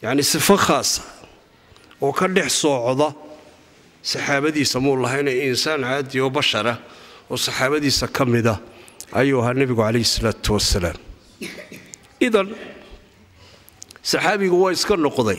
yacni sifo khaasa oo ka dhex soocda saxaabadiisa muu lahayna insaan caadi oo bashara oo saxaabadiisa ka mida ayuu ahaa nebigu calayhi salaatu wasalaam idan saxaabigu waa iska noqday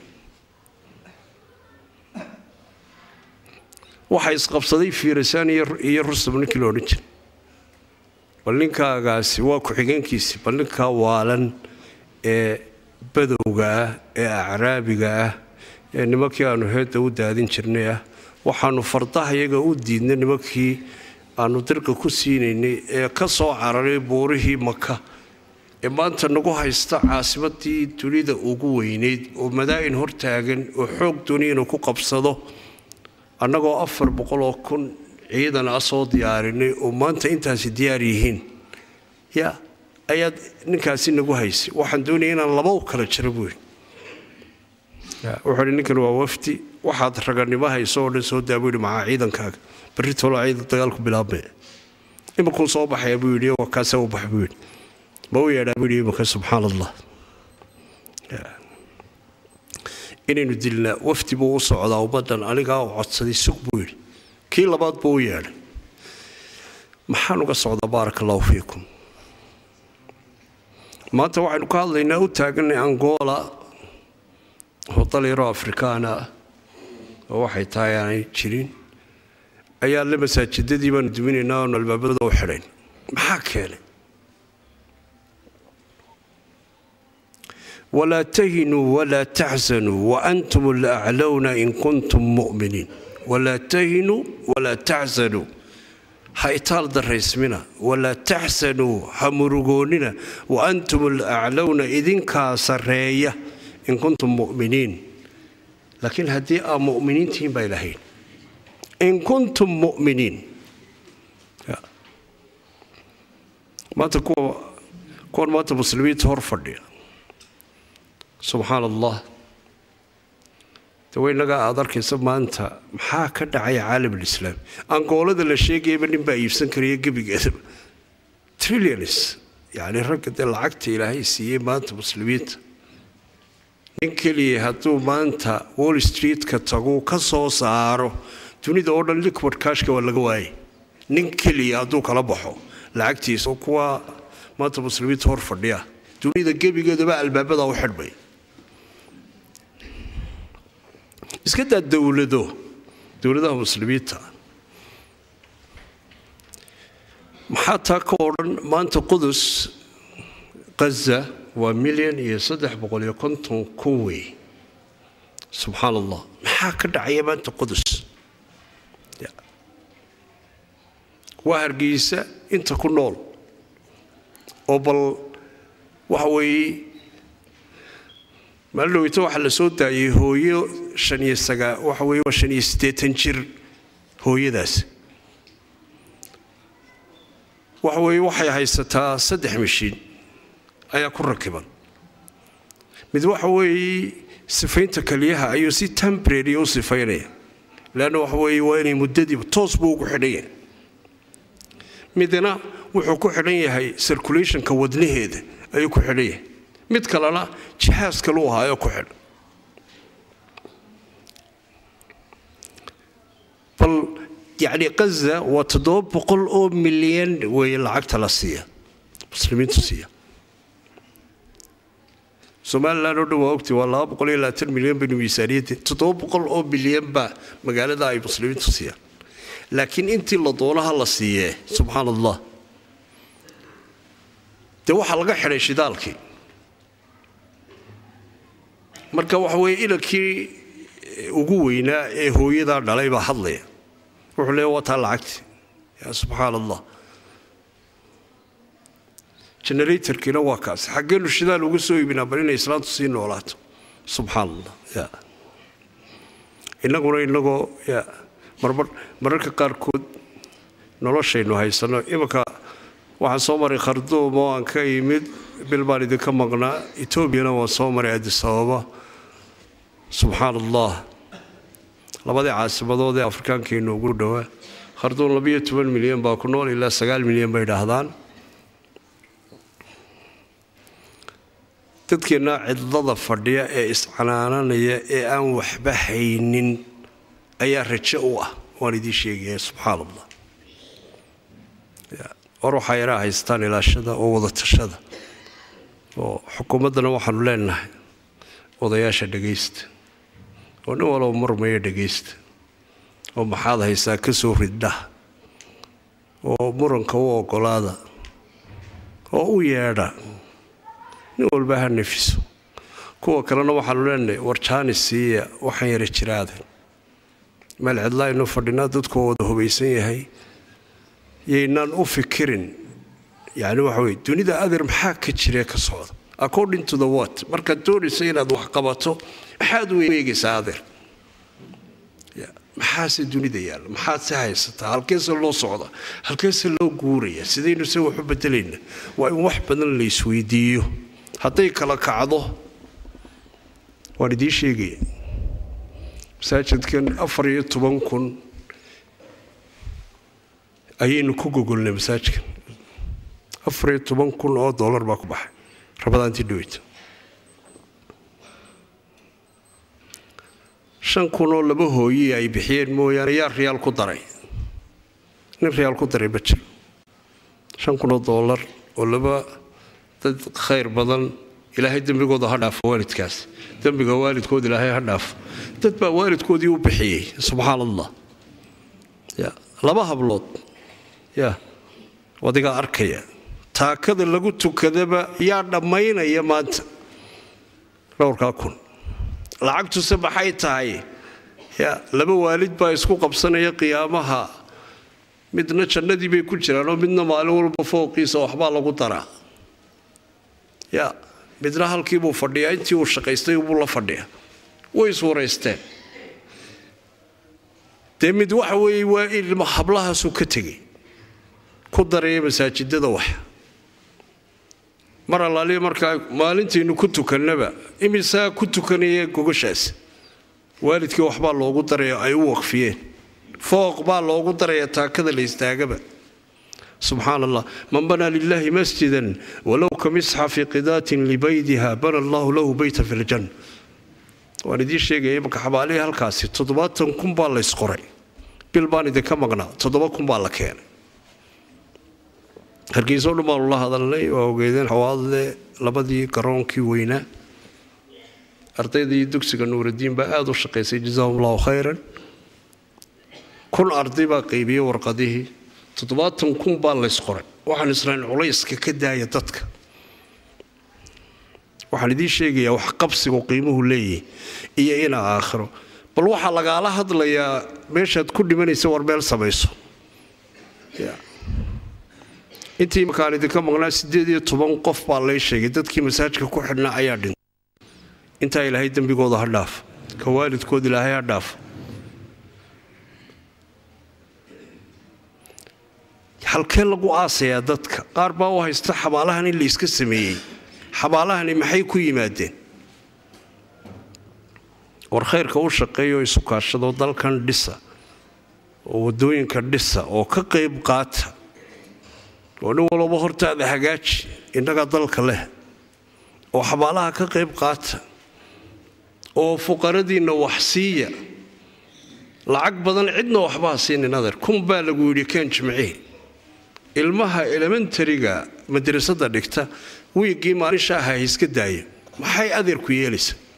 waxaa isqabsaday fiirasaan iyo rustam ninkii la odhan jiray bal ninkaagaasi waa ku-xigeenkiisii bal ninkaa waalan ee badowga ah ee acraabiga ah ee nimankii aanu heedda u daadin jirnay ah waxaanu fardaha iyaga u diidnay nimankii aanu dirqa ku siinaynay ee ka soo cararay buurihii maka ee maanta nagu haysta caasimadii dunida ugu weynayd oo madaa'in hortaagan oo xoog dooniya inuu ku qabsado annagoo afar boqoloo kun ciidan a soo diyaarinay oo maanta intaasi diyaar yihiin ya ayaad ninkaasi nagu haysay waxaan doonaya inaan laba u kala jiro buuri wuxuu hi ninkan waa wafdi waxaad raganimo hayso oo dhan soo daa buu yidhi maxaa ciidankaaga berri tolo ciidan dagaalku bilaabmaya imankuu soo baxaya buu yidhi waa kaase u bax buu yidhi ma u yeedhaa buu yidhi imanka subxaan allah inaynu dilnaa wafdi buu u socdaa ummaddan anigaa u codsaday sug buu yidhi kii labaad buu u yeedhay maxaan uga socdaa baaraka allahu fiikum maanta waxaynu ka hadlaynaa u taaganay angola oo dal yaroo afrikaana ah oo waxay tahay aanay jirin ayaa le masaajidadii baanu duminaynaa oonu albaabada u xidhayn maxaa keenay walaa tahinuu walaa taxsanuu waantum alaclowna in kuntum mu'miniin walaa tahinuu walaa taxsanuu ha itaal daraysmina walaa taxsanuu ha murugoonnina waantum alaclowna idinkaa sarreeya in kuntum mu'miniin laakiin haddii aa mu'miniintihiin bay lahayn in kuntum mu'miniin maanta kuwa kuwan maanta muslimiinta hor fadhiya subxaan allah de waynagaa aad arkaysa maanta maxaa ka dhacaya caalam alislaam angoolada la sheegayaba nin baa iibsan karaya gebigeedaba trillions yacni ragga dee lacagta ilaahay siiyey maanta muslimiinta nin keliya hadduu maanta wall street-ka tagu ka soo saaro dunida oo dhan liquid kashka waa laga waayay nin keliya hadduu kala baxo lacagtiisa kuwa maanta muslimiinta hor fadhiya dunida gebigeedaba albaabada u xidhmay iska daa dowlado dowladaha muslimiinta maxaa taa ka odhan maanta qudus qaza waa milyan iyo saddex boqol iyo konton kun wey subxaan allah maxaa ka dhacaya maanta qudus waa hargeysa inta ku nool oo bal waxa weeye maalin dhoweyta waxaa la soo daayay hooyo shan iyo sagaa waxa weeye waa shan iyo siddeetan jir hooyadaas waxa weeye waxay haysataa saddex mashiin ayaa ku rakiban mid waxa weeye sifaynta kaliyaha ayuu si temporary u sifaynaya leanna waxa weeye waa inay muddadiiba toos buu ugu xidhan yahay midna wuxuu ku xidhan yahay circulationka wadnaheeda ayuu ku xidhan yahay mid kalena jihaas kaluu ahaayo ku xidhan bal yacni qaza waa toddoba boqol oo milyan weeye lacagta la siiya muslimiintu siiya somalilan oo dhan waa ogti waa laba boqol iyo labaatan milyan baynu miisaaniyadda toddoba boqol oo milyan baa magaalada ay muslimiintu siiyaan laakiin intii la doonaha la siiyee subxaan allah dee waxaa laga xidhay shidaalkii marka waxa weeye inankii ugu weynaa ee hooyadaa dhalay baa hadlaya wuxuu leeya waa taa lacagti yaa subxaan allah generatorkiina waa kaas xaggeenu shidaal uga soo iibinaa bal inay islaantu sii noolaato subxaan allah ya innaguna inagoo ya marmar mararka qaarkood noloshaynu haysanno imanka waxaan soo maray kharduum oo aan ka yimid bil baan idinka maqnaa etoobiyana waan soo maray addis ababa subxaan allah labadii caasimadood ee afrikaankeenu ugu dhowaa kharduum labiyo toban milyan baa ku nool ilaa sagaal milyan bay idhaahdaan dadkeennaa cidlada fadhiya ee iscanaananaya ee aan waxba haynin ayaa rajo u ah waan idiin sheegaya subxaan allah war waxaa yaraa haystaan ilaashada oo wada tashada oo xukuumaddana waxaanu leenahay odayaasha dhagaysta oo nin walba marmaya dhagaysta oo maxaad haysaa ka soo riddha oo muranka u ogolaada oo u yeedha nin walba ha nefiso kuwa kalena waxaanu leenahay warjaani siiya waxaan yara jiraada meel cidlaa inu fadhinaa dadkuoo wada hubaysan yahay yaynaan u fikirin yani waxa weye dunida adeer maxaa ka jiree ka socda according to the what markaad doonaysa inaad wax qabato maxaad u eegaysaa adeer maxaase dunida yaalla maxaad se haysataa halkeese loo socda halkeese loo guuraya sidaynu se waxu bedelayna waa in wax badan la isweydiiyo hadday kala kacdo waan idiin sheegaya masaajidkan afar iyo toban kun ayaynu ku gogolnay masaajidkan afar iyo toban kun oo dollar baa ku baxay rabadaantii dhaweyta shan kun oo laba hooyii ay bixiyeen mooyaane yaa riyaal ku daray nin riyaal ku daray ma jiro shan kun oo dollar oo laba dad khayr badan ilaahay dembigooda ha dhaafo waalidkaas dembiga waalidkood ilaahay ha dhaafo dad baa waalidkoodii u bixiyey subxaan allah ya laba hablood ya adigaa arkaya taakada lagu tukadaba yaa dhammaynaya maanta dhowrkaa kun lacagtuse maxay tahay ya laba waalid baa isku qabsanaya qiyaamaha midna jannadii bay ku jiraan oo midna maalin walba fooqiisa waxbaa lagu daraa ya midna halkiibuu fadhiyaa intii uu shaqaystay buu la fadhiya way iswaraysteen dee mid waxa weeye waa ilma hablahaasuu ka tegay ku daraya masaajidada wax mar allaaliya markaa maalintaynu ku tukannaba imisaa ku tukanaya gogashaas waalidkii waxbaa loogu daraya ay u waqfiyeen fooq baa loogu daraya taakada la istaagaba subxaan allah man banaa lilaahi masjidan walow ka misxafi qidaatin libaydiha bana allahu lahu beyta fi ljanna waan idiin sheegaya imanka xabaalihii halkaasi toddobaatan kun baa la ysqoray bil baan idinka maqnaa toddoba kun baa la keenay hargeysoo dhan baanu la hadalnay waa ogeydeen xawaadle labadii garoonkii weynaa ardaydii dugsiga nuuradiin baa aada u shaqaysay jazaahum allahu khayran kun arday baa qaybiyey warqadihii toddobaatan kun baa laysqoray waxaan israa'iil culayska ka daaya dadka waxaan idiin sheegayaa wax qabsigu qiimuhu leeyahay iyo inaa aakhiro bal waxaa lagaala hadlayaa meeshaad ku dhimanaysa war meel samayso intii markaan idinka maqnaa siddeed iyo toban qof baa lay sheegay dadkii masaajka ku xidhnaa ayaa dhintay intaa ilaahay dembigooda ha dhaaf ka waalidkood ilaahay ha dhaaf halkee lagu aasayaa dadka qaar baa u haysta xabaalahan in la iska sameeyey xabaalahani maxay ku yimaadeen war khayrka u shaqeeyaoo isukaashadoo dalkan dhisa oo waddooyinka dhisa oo ka qayb qaata oo nin walba hortaada hagaaji innaga dalka leh oo xabaalaha ka qayb qaata oo fuqaradiinna wax siiya lacag badan cidna waxbaa siinin adeer kun baa lagu yidhi keen jimcihi ilmaha elementariga madrasada dhigta wiiggii maalin shaaha iska daaya maxay adeerku yeelaysa